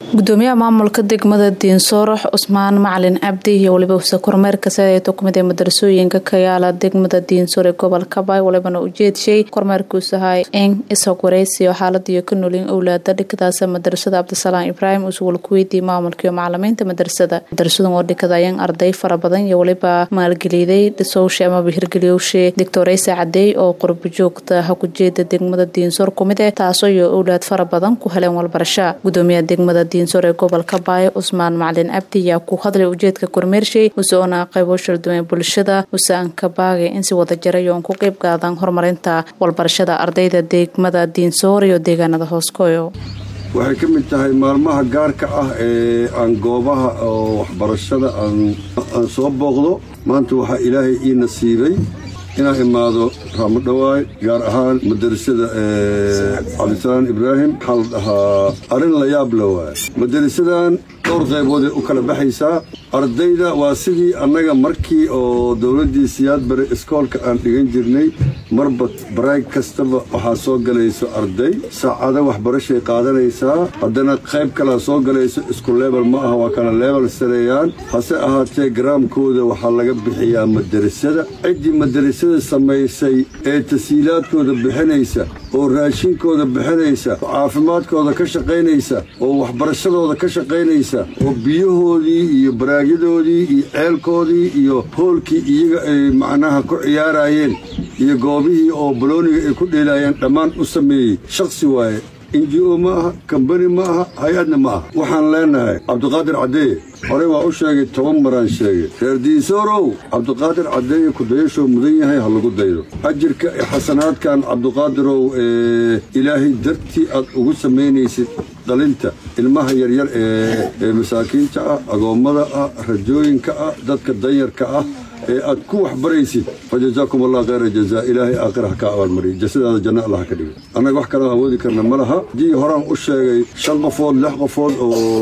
gudoomiyaha maamulka degmada diinsoorox cusmaan macalin cabdi iyo waliba huse kormeerka sadeeto kumid ee madarasooyinka ka yaala degmada diinsoor ee gobolka baay walibana ujeedshay kormeerkuus ahay in isog wareysiyo xaaladiyo ka nolin owlaada dhikadaasa madarasada cabdisalaam ibraahim usuwal kuweydiiyey maamulkaiyo macalimiinta madarasada madarasadan oo dhikadayan arday fara badan iyo waliba maalgeliiday dhisowshe amaba hirgeliyowshe doctoreysa cadeey oo qurbo joogta hakujeeda degmada diinsoor kumid eh taasoo iyo owlaad fara badan ku heleen walbarasha gudoomiyaha degmada diinsoor ee gobolka baayo cusmaan macalin cabdi ayaa ku hadlay ujeedka kormeershay usoona qaybo shalduwan bulshada usaanka baagay in si wada jaray oon ku qeyb qaadan horumarinta walbarashada ardayda degmada diinsoor iyo deegaanada hooskoyo waxay ka mid tahay maalmaha gaarka ah ee aan goobaha oo waxbarashada aan soo booqdo maanta waxaa ilaahay ii nasiibay inaan imaado raamo dhawaay gaar ahaan madarasada cabdisalaam ibraahim waxaa la dhahaa arrin la yaab la waay madarasadan dhowr qayboodee u kala baxaysaa ardayda waa sidii annaga markii oo dowladdii siyaad bare iskoolka aan dhigan jirnay marba baraag kastaba waxaa soo galayso arday saacado waxbarashay qaadanaysaa haddana qayb kalea soo galayso isku leebel ma aha waa kala leebel sareeyaan hase ahaatee garaamkooda waxaa laga bixiyaa madarasada ciddii madarasada samaysay ee tasiilaadkooda bixinaysa oo raashinkooda bixinaysa oo caafimaadkooda ka shaqaynaysa oo waxbarashadooda ka shaqaynaysa oo biyahoodii iyo baraagyadoodii iyo ceelkoodii iyo hoolkii iyaga ay macnaha ku ciyaarayeen iyo goobihii oo balooniga ay ku dheelaayeen dhammaan u sameeyey shakhsi waaye inji o ma aha kambani ma aha hay-adna ma aha waxaan leenahay cabdiqaadir caddeeye horey waa u sheegay toban maraan sheegay reer diinsoorow cabdiqaadir caddeeye kudayashoo mudan yahay ha lagu daydo ajirka ee xasanaadkan cabdiqaadirow ee ilaahay dartii aad ugu samaynaysid dhalinta ilmaha yaryar ee masaakiinta ah agoommada ah rajooyinka ah dadka danyarka ah ee aad ku waxbaraysid fa jazaakum allah khayra jazaa ilaahay aakhira ha ka abaalmariyo jasadaada janno allah ka dhigo annaga wax kaloo awoodi karna ma laha haddii horaan u sheegay shan qofood lix qofood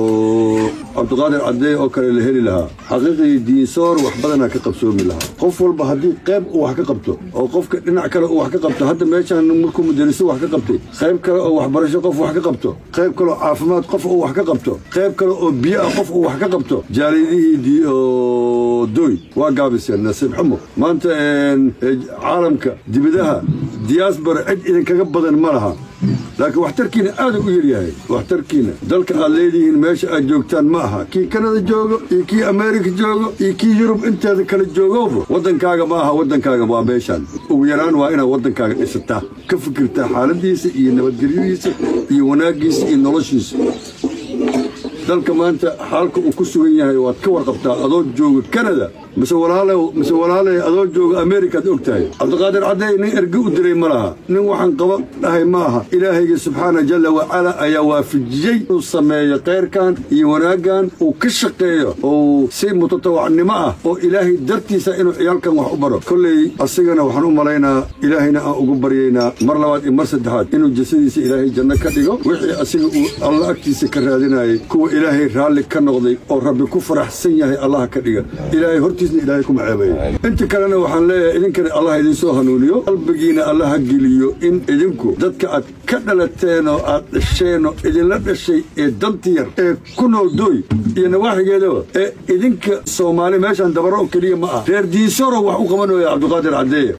oo cabdiqaadir caddeeye oo kale la heli lahaa xaqiiqii diinsoor wax badanaa ka qabsoomi lahaa qof walba haddii qayb uu wax ka qabto oo qofka dhinac kale uu wax ka qabto hadda meeshaan markuu madariso wax ka qabtay qayb kale oo waxbarasho qof wax ka qabto qayb kale oo caafimaad qof uu wax ka qabto qayb kale oo biyo ah qof uu wax ka qabto jaalidihii oo doy waa gaabiseen nasiib xumo maanta caalamka dibadaha diyaasbara cid idinkaga badan ma laha laakiin waxtarkiina aada u yaryahay waxtarkiina dalka aad leedihiin meesha aad joogtaan ma aha kii kanada joogo iyo kii ameerika joogo iyo kii yurub inteeda kale joogooba waddankaaga ma aha waddankaaga waa meeshaan ugu yaraan waa inaad waddankaaga dhisataa ka fikirtaa xaaladiisa iyo nabadgelyadiisa iyo wanaaggiisa iyo noloshiisa dalka maanta xaalka uu ku sugan yahay waad ka warqabtaa adoo jooga kanada mise mise walaalay adoo jooga amerikaad og tahay cabdiqaadir caddeey nin erge u diray ma laha nin waxaan qaba dhahay ma aha ilaahayga subxaana jalla wacala ayaa waafajiyey inuu sameeyo kayrkan iyo wanaaggan uu ka shaqeeyo oo si mutatawacnimo ah oo ilaahay dartiisa inuu ciyaalkan wax u baro kolley asigana waxaan u malaynaa ilaahayna aan ugu baryaynaa mar labaad iyo mar saddexaad inuu jasadiisa ilaahay janno ka dhigo wixii asiga uu alla agtiisa ka raadinayay kuwa ilaahay raalli ka noqday oo rabbi ku faraxsan yahay allaha ka dhiga ilaahay hortiisna ilaahay kuma ceebayo inta kalena waxaan leeyahay idinkana allah idinsoo hanuuniyo qalbigiina allaha geliyo in idinku dadka aad ka dhalateen oo aad dhasheenoo idinla dhashay ee danta yar ee ku nool dooy iyo nawaaxigeedaba ee idinka soomaali meeshaan dabaro oo keliya ma ah reer diinsoro wax u qabanooya cabdiqaadir caddeeye